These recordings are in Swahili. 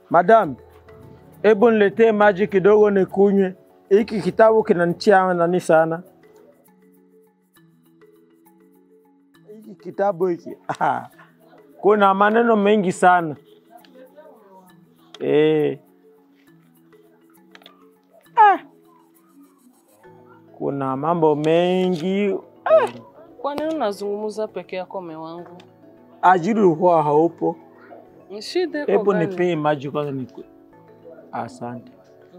Madam, hebu niletee maji kidogo nikunywe. Hiki kitabu kinanitia nani sana. Hiki kitabu hiki ah, kuna maneno mengi sana eh. Ah, kuna mambo mengi Kwa nini unazungumza peke yako mume wangu? ajili huwa haupo. Ni shida iko Hebu gani? nipee maji kwanza niku. Asante.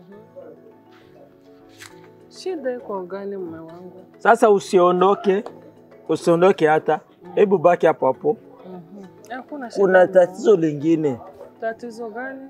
Shida iko gani mume wangu? Sasa usiondoke, usiondoke hata, hebu baki hapo hapo. Mhm. Hakuna shida. Kuna mume wangu. tatizo lingine. Tatizo gani?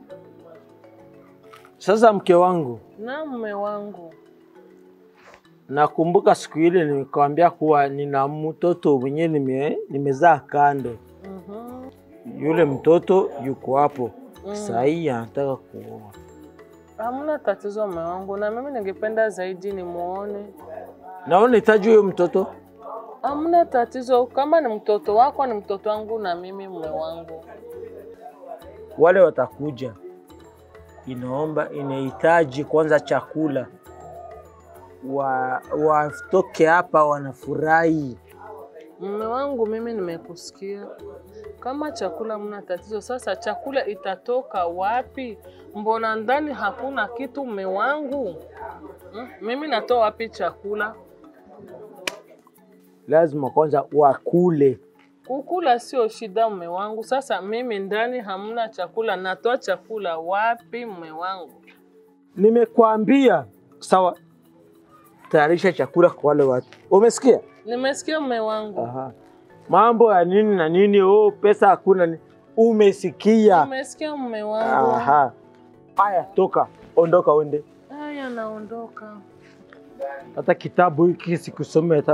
Sasa mke wangu, Na mume wangu. nakumbuka siku ile nimekwambia kuwa nina mtoto mwenyewe nime, nimezaa kando. Mhm. Yule mtoto yuko hapo Mm. saa hii anataka kuoa. Hamna tatizo mume wangu, na mimi ningependa zaidi nimuone. Naona hitaji huyo mtoto. Hamna tatizo, kama ni mtoto wako ni mtoto wangu na mimi mume wangu. Wale watakuja, inaomba inahitaji kwanza chakula, wa watoke hapa wanafurahi. Mume wangu, mimi nimekusikia. Kama chakula mna tatizo, sasa chakula itatoka wapi? Mbona ndani hakuna kitu mume wangu? Hmm? Mimi natoa wapi chakula? Lazima kwanza wakule. Kukula sio shida mume wangu. Sasa mimi ndani hamna chakula, natoa chakula wapi mume wangu? Nimekwambia sawa, tayarisha chakula kwa wale watu. Umesikia? Nimesikia mume wangu. Aha. Mambo ya nini na nini, oh, pesa hakuna. ni- Umesikia? Nimesikia mume wangu. Aha. Haya, toka, ondoka, uende. Haya, naondoka. Hata kitabu hiki sikusome hata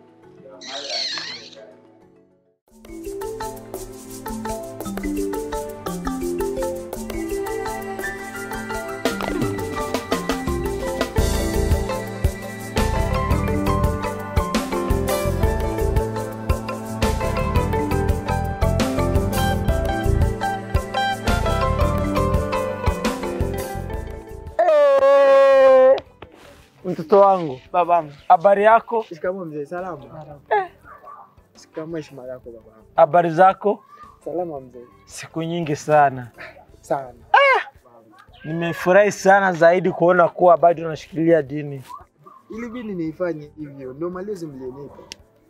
Eh, mtoto wangu, Babangu. habari yako? Shikamoo mzee, salama. Shikamoo heshima yako babangu. Habari zako? Salama mzee. Siku nyingi sana. Sana. Nimefurahi sana zaidi kuona kuwa bado unashikilia dini. Ili bini niifanye hivyo ndio malezi mlionipa.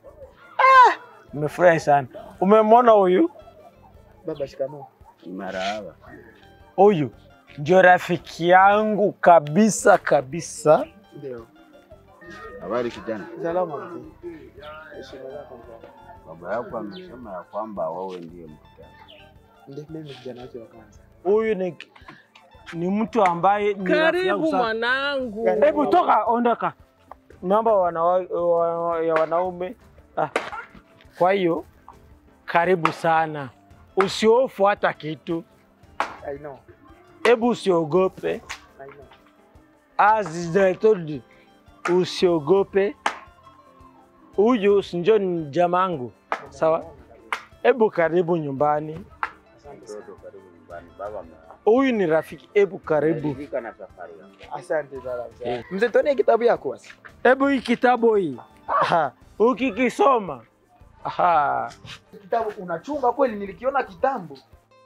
Nimefurahi sana. Umemwona huyu? Baba shikamoo. Marahaba. Huyu ndio rafiki yangu kabisa kabisa. Ndio. Habari kijana. Salama mzee. Heshima yako mzee. Baba yako amesema ya kwamba wewe ndiye mtoto wake. Ndio mimi kijana wake wa kwanza. Huyu ni, ni mtu ambaye ni rafiki yangu Karibu sana. mwanangu. Hebu toka, ondoka. Mambo ya wanawa- wa- ya wanaume. Ah. Kwa hiyo karibu sana, usiofu hata kitu. I know. Hebu usiogope. I know. As I told you, usiogope. Huyu si ndio ni jamangu, sawa? Hebu karibu nyumbani. Asante sana. Mtoto karibu nyumbani. Baba ame- Huyu ni rafiki, hebu karibu. ameridhika na safari yako. Asante sana mzee. Mzee tuone kitabu yako basi. Hebu hii kitabu hii Aha, ukikisoma aha, Kitabu unachunga kweli nilikiona kitambo.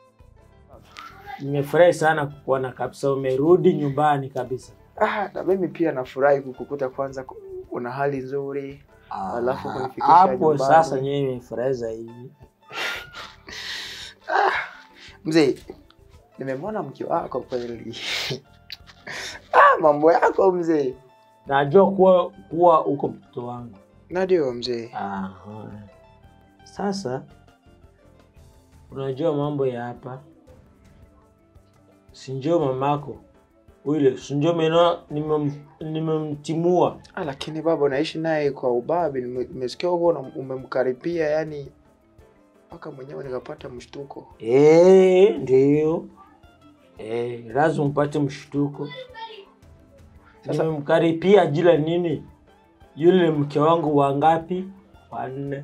nimefurahi sana kukuona kabisa, umerudi nyumbani kabisa. Ah, na mimi pia nafurahi kukukuta kwanza ku- una hali nzuri. Alafu Ah, kunifikisha hapo nyumbani. sasa nyewe nimefurahi zaidi. Mzee, nimemwona mke wako kweli. ah, mambo yako mzee. Najua kuwa kuwa uko mtoto wangu. Ndio mzee. Aha. Sasa unajua mambo ya hapa, sinjo mamako ule sinjo meno nimem- nimemtimua Ah, lakini baba unaishi naye kwa ubabe. Nime- Nimesikia huko una- umemkaribia yani mpaka mwenyewe nikapata mshtuko. Eh, ndio. Eh, lazima upate mshtuko. Sasa- Nimemkaripia jila nini? Yule mke wangu wangapi? Wanne.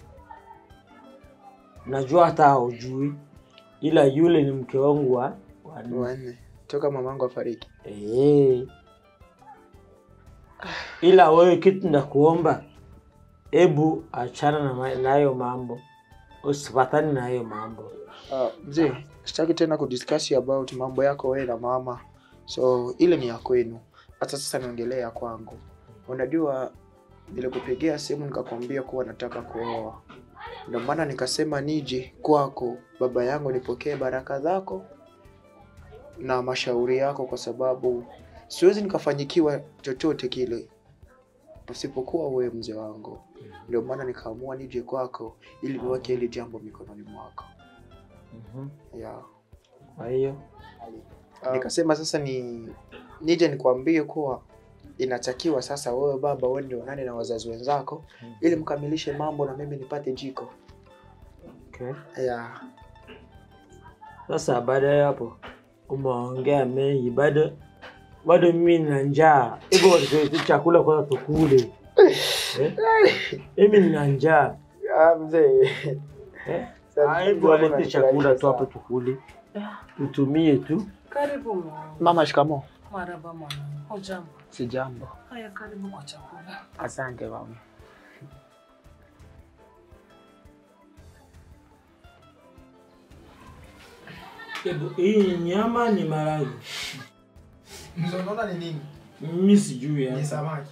Najua hata haujui, ila yule ni mke wangu wa wanne. Wanne. Toka mamangu afariki. Eh. Ila wewe kitu ndakuomba, hebu achana na ma- na hayo mambo, usipatani na hayo mambo. Uh, mzee, sitaki tena kudiskasi about mambo yako wewe na mama. So ile ni ya kwenu. Hata sasa niongelee ya kwangu. Unajua nilikupigia simu nikakwambia kuwa nataka kuoa. Ndio maana nikasema nije kwako baba yangu nipokee baraka zako na mashauri yako kwa sababu siwezi nikafanyikiwa chochote kile pasipokuwa wewe mzee wangu. Ndio maana nikaamua nije kwako ili niweke hili jambo mikononi mwako. Mhm. Yeah. Kwa hiyo Nikasema sasa ni nije nikwambie kuwa inatakiwa sasa wewe baba uende onane na wazazi wenzako ili mkamilishe mambo na mimi nipate jiko. okay. Yeah. Sasa baada ya hapo umeongea mengi, bado bado mimi nina njaa, hivyo watuletee chakula kwanza tukule. Eh? Mimi nina njaa Ah, mzee. eh? Sasa Ah, Hebu mzee walete unanifurahisha chakula tu sana. hapo tukule, tutumie tu. Karibu mwanangu. Mama, shikamo. Maraba mwanangu. Hujambo? Si jambo. Haya, karibu kwa chakula. Asante mama. Hebu hii nyama ni maharage, Mzee, unaona ni nini? mimi sijui ya. samaki.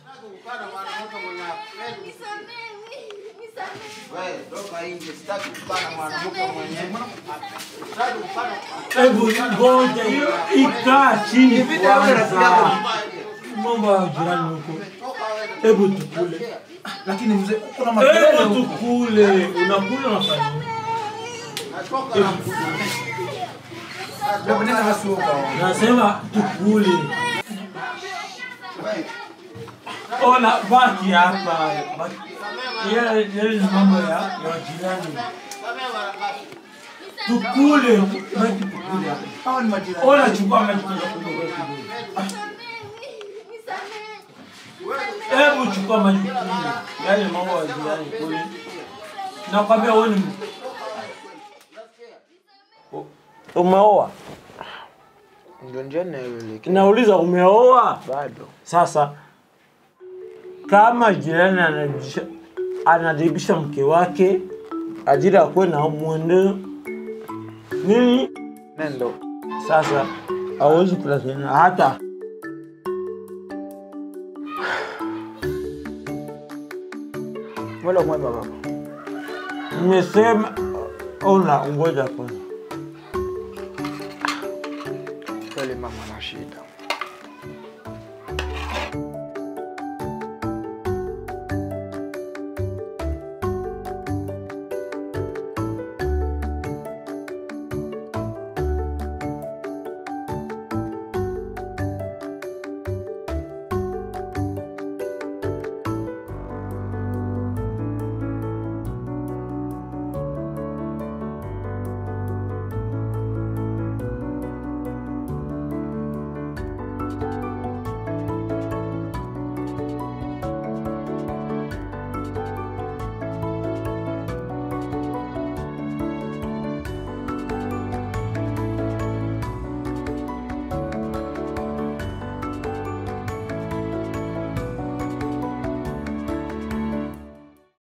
Hebu ngoja hiyo ikaa chini kwanza, mambo ya jirani huko. Hebu tukule, Lakini mzee, kuna hebu makelele huko. tukule. Unakula unafanya nini? Hebu nenda basi huko. Nasema tukule. Ona, baki hapa. Baki. Yale yale ni mambo ya ya jirani. Tukule, baki tukule hapa. Hawa ni majirani. Ona, chukua maji kwanza kunywa kwa kidogo. Hebu chukua maji kunywa. Yale mambo ya jirani kule. Nakwambia wewe ni Umeoa? Ndio njia ninayoelekea. Nauliza umeoa? Bado. Sasa kama jirani anadibisha anadibisha mke wake ajili ya kuwe na mwendo nini, Nendo. sasa hawezi kulaziana hata Mwelo mwema baba. nimesema. Ona, ngoja kwanza. Kweli mama na shida.